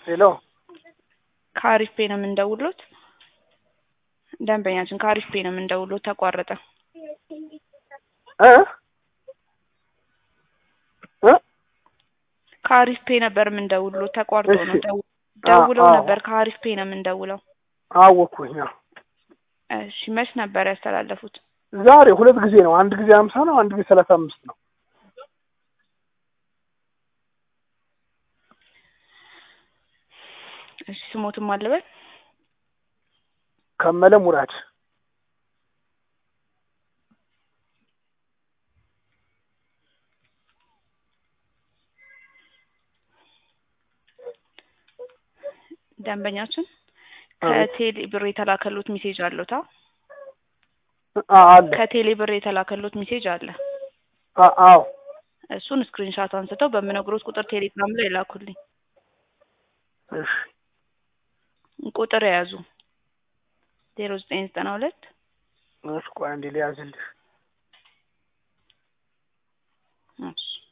ሄሎ ከአሪፍ ፔ ነው የምንደውሎት። ደንበኛችን ከአሪፍ ፔ ነው የምንደውሎት። ተቋረጠ። እ እ ከአሪፍ ፔ ነበር የምንደውሎት። ተቋርጦ ነው እሺ። ደው- ደውለው አዎ። ነበር። ከአሪፍ ፔ ነው የምንደውለው። አወኩኝ። አዎ። እሺ መች ነበር ያስተላለፉት? ዛሬ ሁለት ጊዜ ነው። አንድ ጊዜ ሀምሳ ነው፣ አንድ ጊዜ ሰላሳ አምስት ነው። እሺ ስሞትም አለበት ከመለ ሙራድ ደንበኛችን አቤት። ከቴሌ ብር የተላከሉት ሜሴጅ አለታ አ- አለ ከቴሌ ብር የተላከሉት ሜሴጅ አለ። አ- አዎ እሱን ስክሪንሻት አንስተው በምነግሮት ቁጥር ቴሌግራም ላይ ላኩልኝ። እሺ ቁጥር የያዙ ዜሮ ዘጠኝ ዘጠና ሁለት እሺ ቆይ አንዴ ሊያዝልሽ እሺ